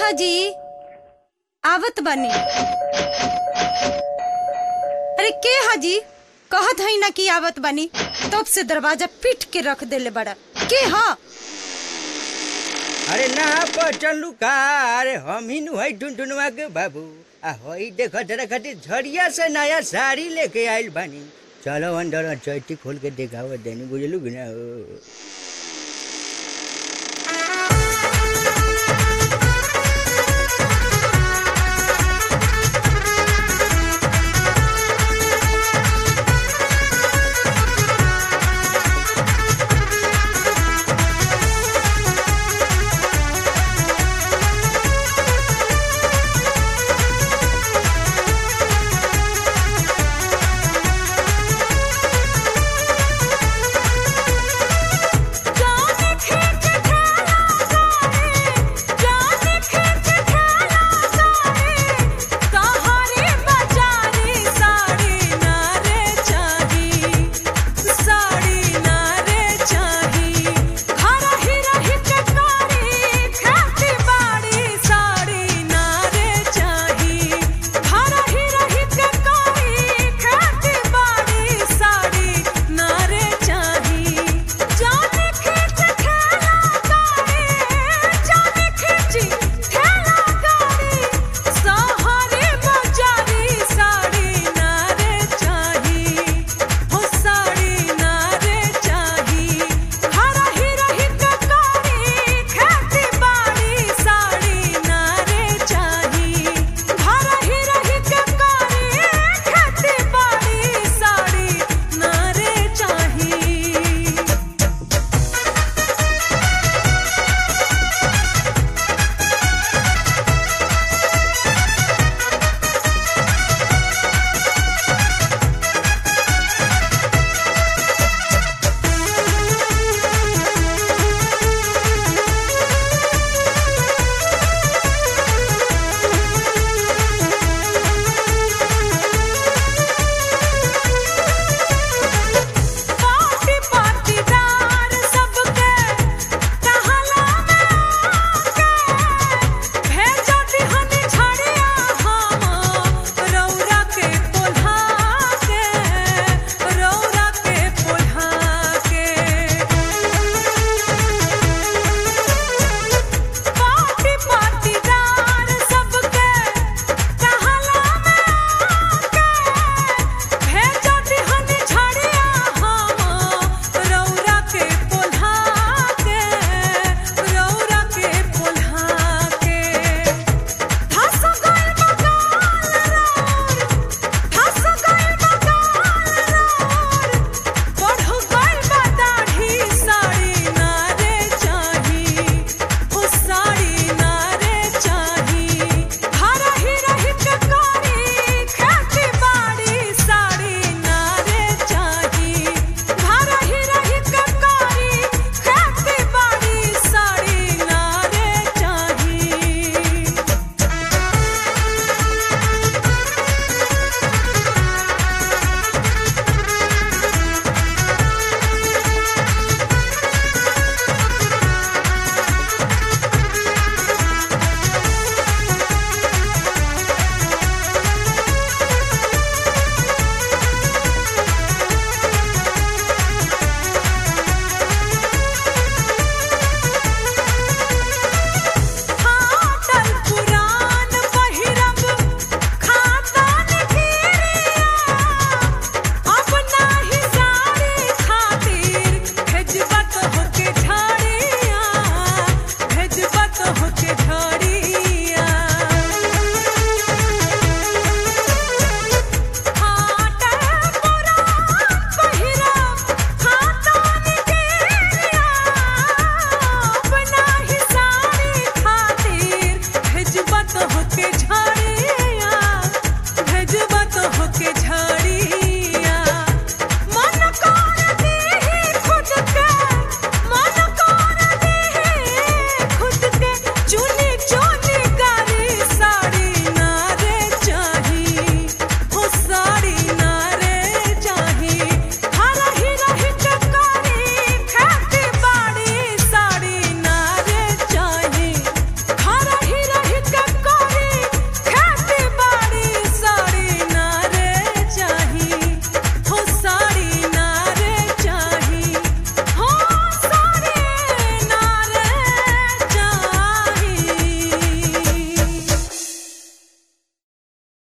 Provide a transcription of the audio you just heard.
हाजी आवत बानी अरे के हाजी कहत हई ना कि आवत बानी तब से दरवाजा पीट के रख देले बड़ा के हा अरे ना पचलू का अरे हम ही नु है टुनटुनवा के बाबू आ होई देखो जरा खातिर झड़िया से नया साड़ी लेके आइल बानी चलो अंदर चैती खोल के देखाओ देनी बुझलू कि ना हो